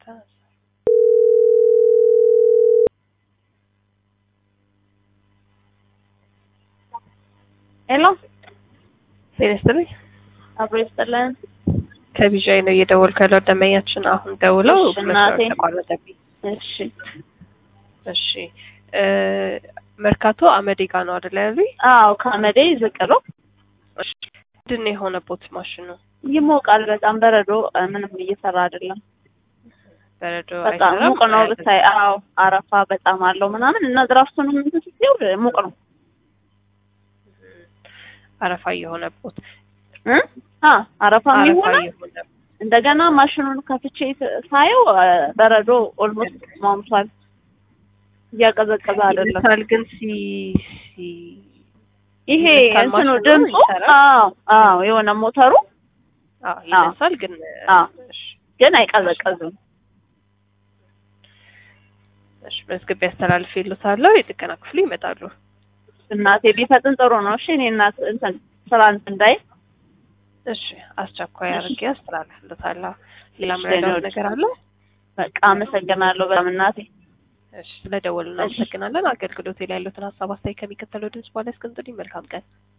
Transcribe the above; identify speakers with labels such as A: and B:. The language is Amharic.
A: ሄሎ
B: ጤና ይስጥልኝ።
A: አብሮ ይስጥልን።
B: ከቢዣይ ነው እየደወልኩ ያለው ደንበኛችን አሁን ደውለው
A: እሺ፣ እናቴ።
B: መስመር ተቋረጠብኝ።
A: እሺ
B: እሺ እ መርካቶ አመዴ ጋ ነው አይደል ያሉኝ?
A: አዎ ከአመዴ ዝቅ ነው።
B: እሺ ምንድን ነው የሆነቦት ማሽኑ?
A: ይሞቃል በጣም በረዶ እ፣ ምንም እየሰራ አይደለም።
B: በረዶ
A: በጣም
B: አይሰራም?
A: ሙቅ ነው ብታይ። አዎ አረፋ በጣም አለው ምናምን እና ድራፍቱንም እንትን ስትይው ሙቅ ነው
B: አረፋ እየሆነቦት
A: እ አ አረፋ
B: አረፋ
A: የሚሆነ
B: እየሆነ
A: እንደገና ማሽኑን ከፍቼ ስ- ሳየው እ፣ በረዶ ኦልሞስት ሟምቷል። እያቀዘቀዘ አይደለም።
B: ይልሳል ግን ሲ ሲ
A: ይሄ
B: ይልሳል
A: እንትኑ
B: ማሽኑ
A: ድምፁ
B: ይሰራል?
A: አዎ አዎ የሆነ ሞተሩ
B: አዎ ይነሳል ግን
A: አዎ።
B: እሺ
A: ግን አይቀዘቀዝም።
B: እሺ መዝግቤ ያስተላልፍ ይሉታለሁ። የጥገና ክፍሉ ይመጣሉ።
A: እናቴ ቢፈጥን ጥሩ ነው። እሺ እኔ እናት እንትን ስራ እንትን እንዳይ
B: እሺ አስቸኳይ አድርጌ ያስተላልፍልታለሁ። ሌላ
A: እሺ፣
B: ምረዳው
A: ሌሎች?
B: ነገር አለ?
A: በቃ አመሰግናለሁ በጣም እናቴ።
B: እሺ ስለደወሉ እናመሰግናለን። አገልግሎት ላይ ያሉትን ሀሳብ አስተያየት ከሚከተለው ድምጽ በኋላ ያስቀምጡልኝ። መልካም ቀን